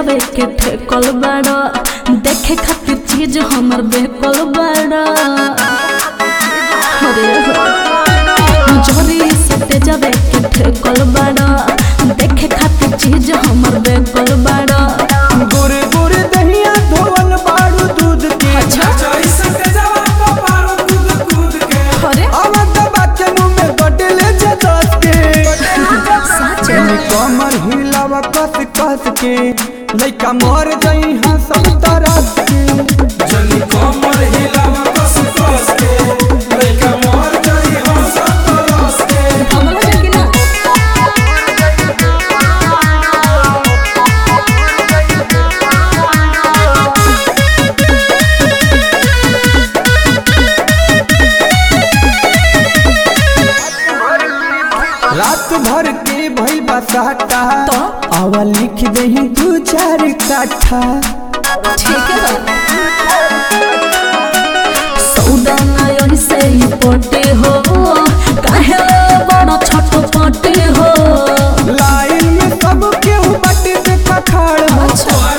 जावे के ठेकल बाड़ा देखे खातिर चीज हमर बेकल बाड़ा अरे हो जोरी से जावे के ठेकल बाड़ा देखे खातिर चीज हमर बेकल बाड़ा गोरे गोरे दहिया धोवल बाड़ू दूध के अरे आवत बाके मुंह में बटले जदस के सच जनी कमर हिलावा कस कस के लइका मर जाई हां सब तरह के हमला जाके ना रात भर के भइल बा साटा तो? आवा लिख दही दू चार काठा ठीक है सौदा ना यही से ही पटे हो काहे बड़ा छोट पटे हो लाइन में सब केहू बाटे देखा खाड़ हो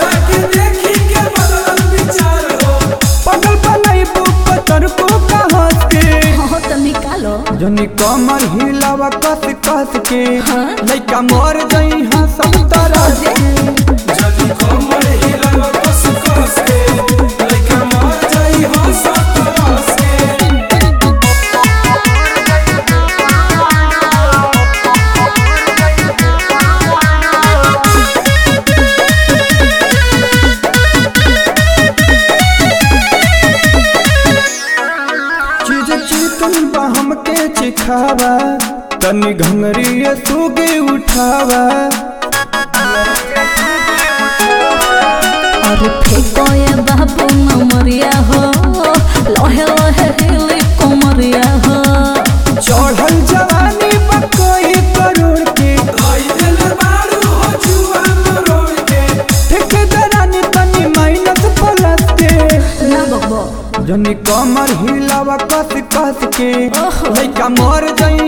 पगल बनाई बुक तर को कहत के हो तो निकालो जनी कमर हिलावा कस कस के हाँ? लइका मर जाई हां सब तरह के चीज चिकन बा हमके चिखावा तनी घंगरी सुगे उठावा अरे फेंको ये बाबू नमरिया हो लोहे लोहे हिली कोमरिया हो चढ़ल जवानी बकोई करोड़ के ठेकेदारानी तनी माइनस प्लस के ना बबो जनी कमर हिलावा कस कस के ओहो। लइका मर जाई